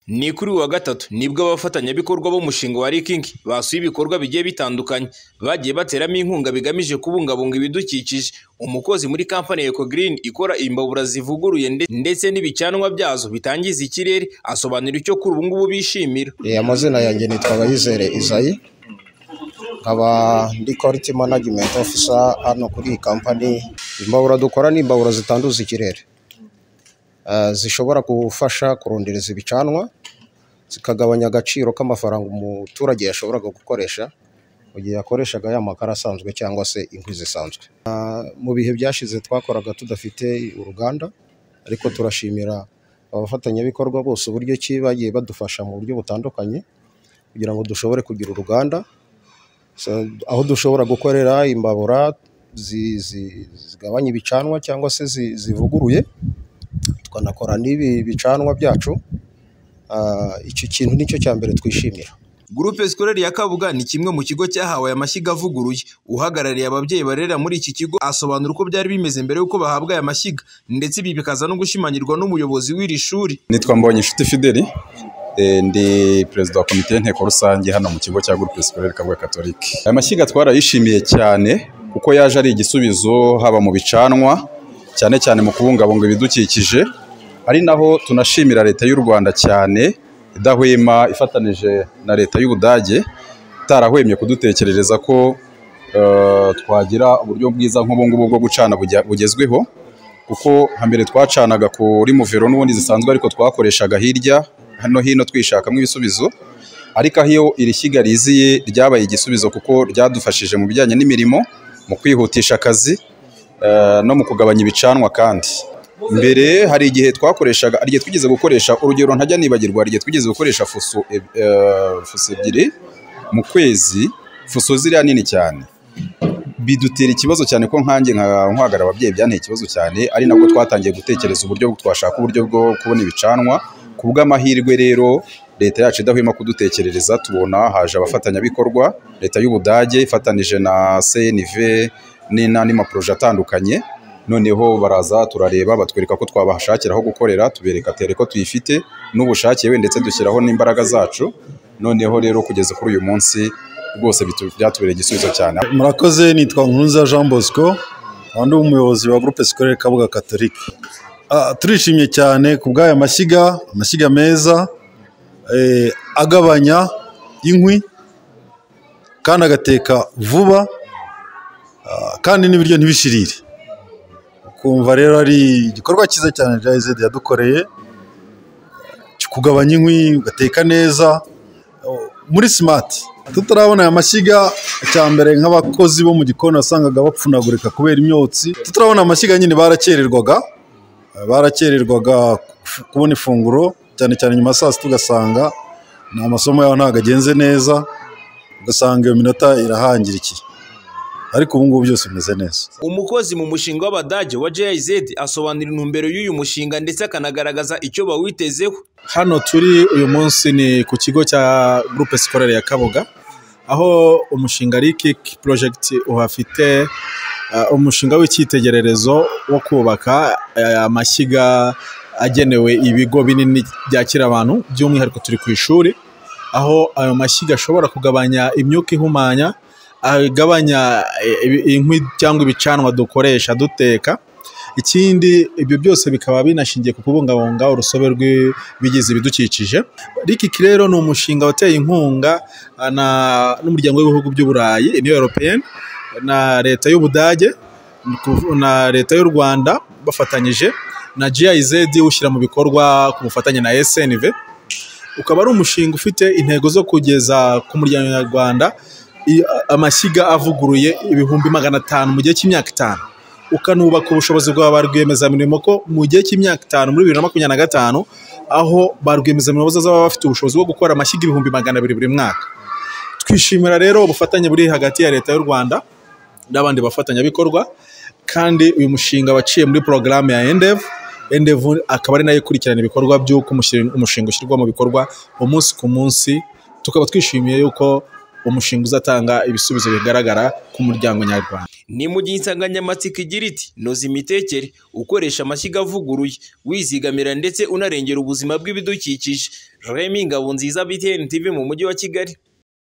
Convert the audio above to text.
Ni kuri uyu wa gatatu nibwo abafatanyabikorwa b'umushinga wa RIKING basuye ibikorwa bigiye bitandukanye bagiye bateramo inkunga bigamije kubungabunga ibidukikije. Umukozi muri kampani ya Eco Green ikora imbabura zivuguruye ndetse n'ibicanwa byazo bitangiza ikirere, asobanura icyo kuri ubu ngubu bishimira. amazina yanjye nitwa Bayizere Isaie nkaba ndi quality management officer hano kuri iyi kampani. Imbabura dukora ni imbabura zitanduza ikirere Ah, zishobora gufasha kurondereza ibicanwa zikagabanya agaciro k'amafaranga umuturage yashoboraga gukoresha mu gihe yakoreshaga ya makara asanzwe cyangwa se inkwi zisanzwe. Ah, Mu bihe byashize twakoraga tudafite uruganda ariko turashimira abafatanyabikorwa bose uburyo ki bagiye badufasha mu buryo butandukanye kugira ngo dushobore kugira uruganda So, aho dushobora gukorera imbabura zi- zi- zigabanya ibicanwa cyangwa se zi- zivuguruye tukanakora n'ibi bicanwa byacu Ah, icyo kintu nicyo cya mbere twishimira Groupe Scolaire ya Kabuga ni kimwe mu kigo cyahawe amashyiga avuguruye. Uhagarariye ababyeyi barerera muri iki kigo asobanura uko byari bimeze mbere y'uko bahabwa aya mashyiga ndetse ibi bikaza no gushimangirwa n'umuyobozi w'iri shuri. nitwa mbonye inshuti fideli eh, ndi perezida wa komite y'inteko rusange hano mu kigo cya groupe scolaire kabuga catholique aya mashyiga twarayishimiye cyane kuko yaje ari igisubizo haba mu bicanwa cyane cyane mu kubungabunga ibidukikije ari naho tunashimira leta y'u rwanda cyane idahwema ifatanije na leta y'ubudage itarahwemye kudutekerereza ko eh, twagira uburyo bwiza nk'ubu ngubu bwo gucana bujya- bugezweho kuko hambere twacanaga kuri muvero n'ubundi zisanzwe ariko twakoreshaga hirya hano hino twishakamo ibisubizo ariko aho iyo iri shyiga riziye ryabaye igisubizo kuko ryadufashije mu bijyanye n'imirimo mu kwihutisha akazi eh, no mu kugabanya ibicanwa kandi mbere hari igihe twakoreshaga hari igihe twigeze gukoresha urugero ntajya nibagirwa hari igihe twigeze gukoresha fuso eb- eh, fuso ebyiri mu kwezi fuso ziriya nini cyane bidutera ikibazo cyane ko nkanjye nka nkwagarara ababyeyi byanteye ikibazo cyane ari nabwo twatangiye gutekereza uburyo twashaka uburyo bwo kubona ibicanwa ku bw'amahirwe rero leta yacu idahwema kudutekerereza tubona haje abafatanyabikorwa leta y'ubudage ifatanije na cnv ni- n'andi maporoje atandukanye noneho baraza turareba batwereka ko twabashakira aho gukorera tubereka tere ko tuyifite n'ubushake we ndetse dushyiraho n'imbaraga zacu noneho rero kugeza kuri uyu munsi rwose bitu- byatubereye igisubizo cyane murakoze nitwa nkunza jean bosco undi umuyobozi wa groupe scolaire kabuga catholique Ah, turishimye cyane ku bw'aya mashyiga amashyiga meza eh, agabanya inkwi kandi agateka vuba ah, kandi n'ibiryo ntibishirire ukumva rero ari igikorwa cyiza cyane rya izedi yadukoreye cyo kugabanya inkwi ugateka neza muri simati tutarabona aya mashyiga cyambere nk'abakozi bo mu gikoni wasangaga bapfunagurika kubera imyotsi tutarabona amashyiga nyine barakererwaga barakererwaga ku- kubona ifunguro cyane cyane nyuma ya saa sita ugasanga ni amasomo yabo ntabwo agenze neza ugasanga iyo minota irahangirikiye ariko ubu ngubu byose bimeze neza Umukozi mu mushinga w'Abadage wa GIZ asobanura intumbero y'uyu mushinga ndetse akanagaragaza icyo bawitezeho. hano turi uyu munsi ni ku kigo cya groupe scolaire ya kabuga aho umushinga RIKIK project uhafite uh, umushinga w'icyitegererezo wo kubaka uh, amashyiga agenewe ibigo binini byakira abantu by'umwihariko turi ku ishuri aho ayo mashyiga ashobora kugabanya imyuka ihumanya agabanya eh, ibi- inkwi cyangwa ibicanwa dukoresha duteka ikindi ibyo byose bikaba binashingiye ku kubungabunga urusobe rw'ibigize ibidukikije rikiki rero ni umushinga wateye inkunga ah, na- n'umuryango w'ibihugu by'u burayi uniyo europeyeni na leta y'ubudage ni kuv- na leta y'u rwanda bafatanyije na GIZ ushyira mu bikorwa ku bufatanye na SNV ukaba ari umushinga ufite intego zo kugeza ku muryango nyarwanda i- amashyiga avuguruye ibihumbi magana atanu mu gihe cy'imyaka itanu ukanubaka ubushobozi bwa ba rwiyemezamirimo ko mu gihe cy'imyaka itanu muri bibiri na makumyabiri na gatanu aho ba rwiyemezamirimo bazaba baba bafite ubushobozi bwo gukora amashyiga ibihumbi magana abiri buri mwaka twishimira rero ubufatanye buri hagati ya leta y'u rwanda n'abandi bafatanyabikorwa kandi uyu mushinga waciye muri porogaramu ya endevu endevu akaba ari nayo ikurikirana ibikorwa by'uko umushin- umushinga ushyirwa mu bikorwa umunsi ku munsi tukaba twishimiye yuko umushinga uzatanga ibisubizo bigaragara ku muryango nyarwanda ni mu gihe insanganyamatsiko igira iti noza imitekere ukoresha amashyiga avuguruye wizigamira ndetse unarengera ubuzima bw'ibidukikije remi ngabonziza btn tv mu mujyi wa kigali